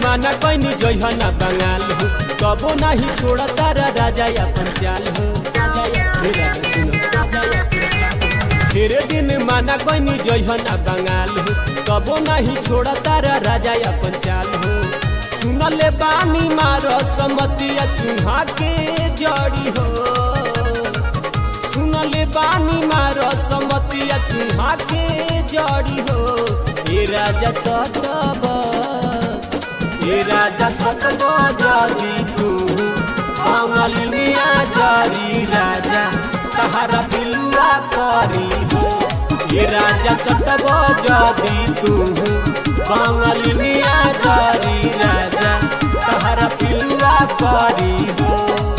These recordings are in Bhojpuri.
माना कैनी जइह ना बंगाल हो कबो नहीं छोड़ तारा राजा अपन चाल हो हे राजा सुनो। तेरे दिन माना कैनी जइह ना बंगाल हो कबो नहीं छोड़ तारा राजा अपन चाल हो सुनले बानी मारो समतिया सिंहा के जड़ी हो सुनले बानी मारो समतिया सिंहा के जड़ी हो ए राजा सतब ए राजा सतब जदी तू अमलिया जरी राजा तहरा पिलुआ करी हो ए राजा सतब जदी तू बंगलिया जरी राजा तहरा पिलुआ करी हो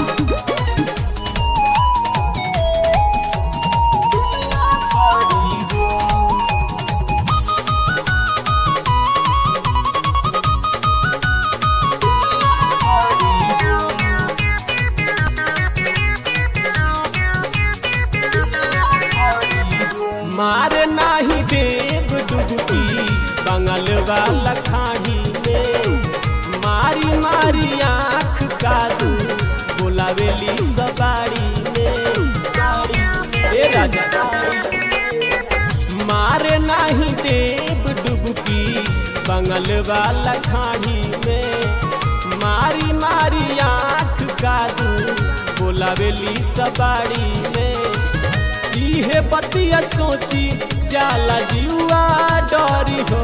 मारे नाही देव डुबकी बंगल वाला खाड़ी में मारी मारी आँख कादू बोलावेली सवारी में ए राजा मारे नाही देव डुबकी बंगल वाला खाड़ी में मारी मारी आँख कादू बोलावेली सवारी में इहे बतिया सोची जाला जीवा डरी हो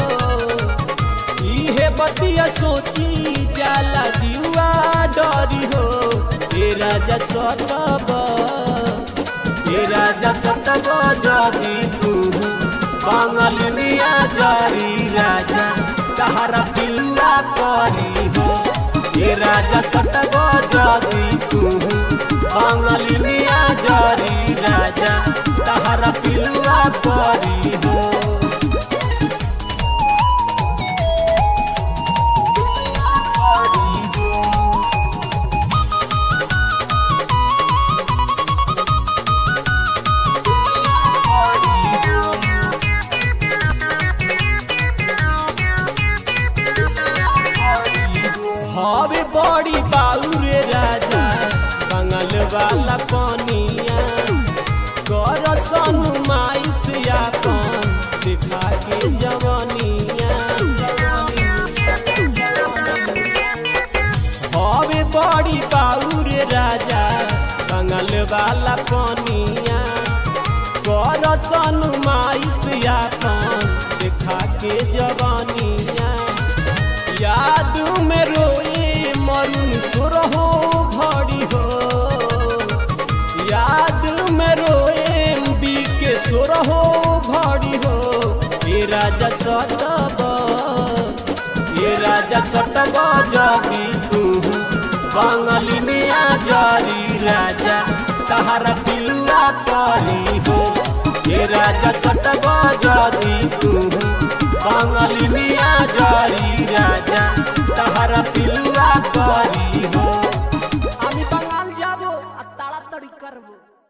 इहे बतिया सोची जाला जीवा डरी हो ए राजा सतब ए राजा सतब जदी तू बंगलिया जरी राजा तहरा पिलुआ करी हो ए राजा सतब जदी तू बंगलिया जरी राजा तहरा पिलुआ करी हो हवे बड़ी बाउरे राजा बंगल वाला पनिया कर सनु माइस यापन दिखा के जवनिया हवे बड़ी बाउरे राजा बंगल वाला पनिया कर सनु माइस यापन दिखा के जवनिया याद में रोए मरुन सुर हो भड़ी हो याद में रोए बी के सुर हो भड़ी हो ये राजा सतब ये राजा सतब जदी तू बंगलिया जरी राजा तहरा पिलुआ करी हो ये राजा सतब जदी तू बंगलिया जरी राजा तहरा पिलुआ करी हो আমি বাঙাল যাব আর তাড়াতাড়ি করবো